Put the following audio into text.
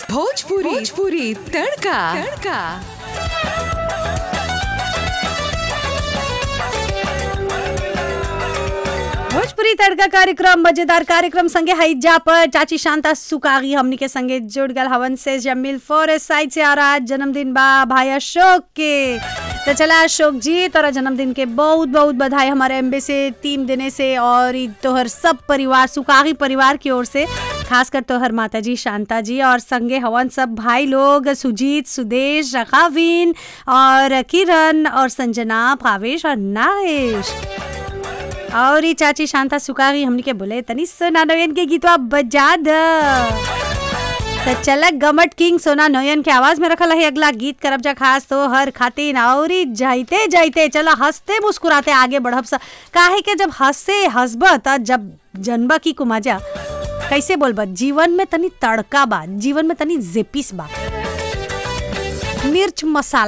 भोजपुरी भोजपुरी तड़का तड़का भोजपुरी तड़का कार्यक्रम मजेदार कार्यक्रम संगे हैजा पर चाची शांता सुकागी हमनी के संगे जुड़ गल हवन से जमील फॉरेस्ट साइड से आ रहा है जन्मदिन बा भाई अशोक के तो चला अशोक जी तोरा जन्मदिन के बहुत बहुत बधाई हमारे एम्बे से टीम देने से और ई तोहर सब परिवार सुकागी परिवार की ओर से खासकर तोहर माता जी शांता जी और संगे हवन सब भाई लोग सुजीत सुदेश रखाविन और किरण और संजना भावेश और नाहेश और ई चाची शांता सुकागी हमनी के बोले तनी सोना नोयन के गीतवा बजा द त चलक गमट किंग सोना नोयन के आवाज में रखल है अगला गीत करब जा खास तो हर खातिन और ई जाइते जाइते चला हंसते मुस्कुराते आगे बढ़ब सा काहे के जब हंसे हंसब त जब जनबा की कुमाजा कैसे बोलब जीवन में तनी तड़का बा जीवन में तनी जेपिस बा मिर्च मसाला